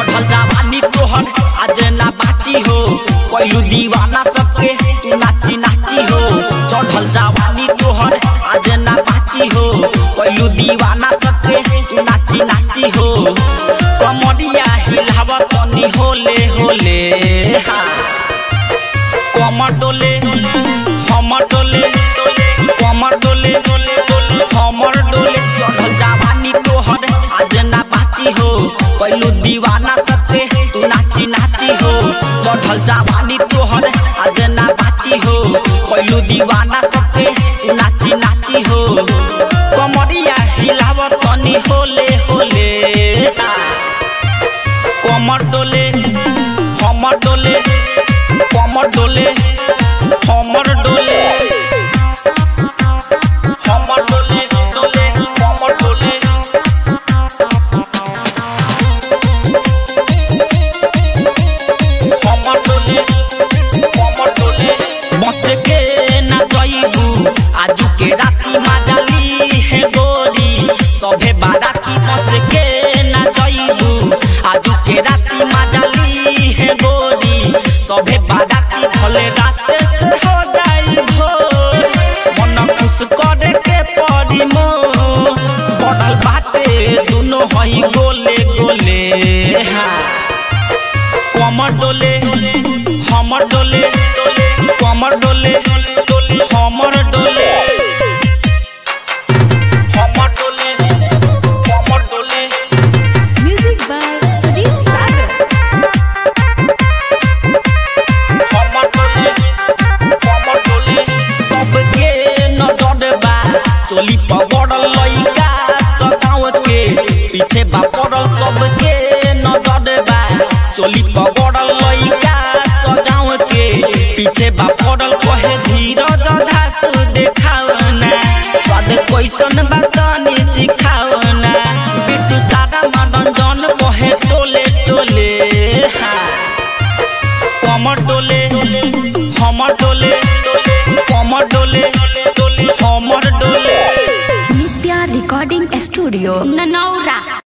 चढ़ल जवानी तोहर आज ना बाची हो कैलू दीवाना सबके तू नाची नाची हो चढ़ल जवानी तोहर आज ना बाची हो कैलू दीवाना सबके तू नाची नाची हो कमरिया हिलाव तनी होले होले हाँ। कमर डोले हमर डोले कमर डोले हमर डोले चढ़ल जवानी तोहर आज ना बाची हो कैलू दीवाना सबसे तू नाची नाची हो चढ़ल जवानी तोहर आज ना बाची हो कैलू दीवाना सबसे तू नाची नाची हो कमरिया हिलाव तनी होले होले कमर डोले हमर डोले कमर डोले हमर डोले हमर डोले डोले कमर डोले हमर डोले कमर डोले बच के ना जइबू आज के राती माजली है गोरी सभे बाराती बच के ना जइबू आज के राती माजली है गोरी सभे बाराती भले रात से हो जाई भोर मन खुश करे के पड़ी मोर पड़ल बाटे दुनो हई गोले गोले हाँ कमर डोले हमर डोले कमर डोले हमर डोले हमर डोले कमर डोले Music by Sadeep Sagar. हमर डोले कमर डोले सबके नजर बा चोली पगड़ल लइका सगाव के पीछे बा पड़ल सबके नजर बा चोली पगड़ल लइका सगाव के पीछे बा पड़ल कहे धीरज धास देखावना स्वाद कैसन बा तनी चिखावना बिटू सादा मनोरंजन कहे टोले टोले हाँ कमर डोले हमर डोले कमर डोले हमर डोले Nitya Recording Studio. Nanaura.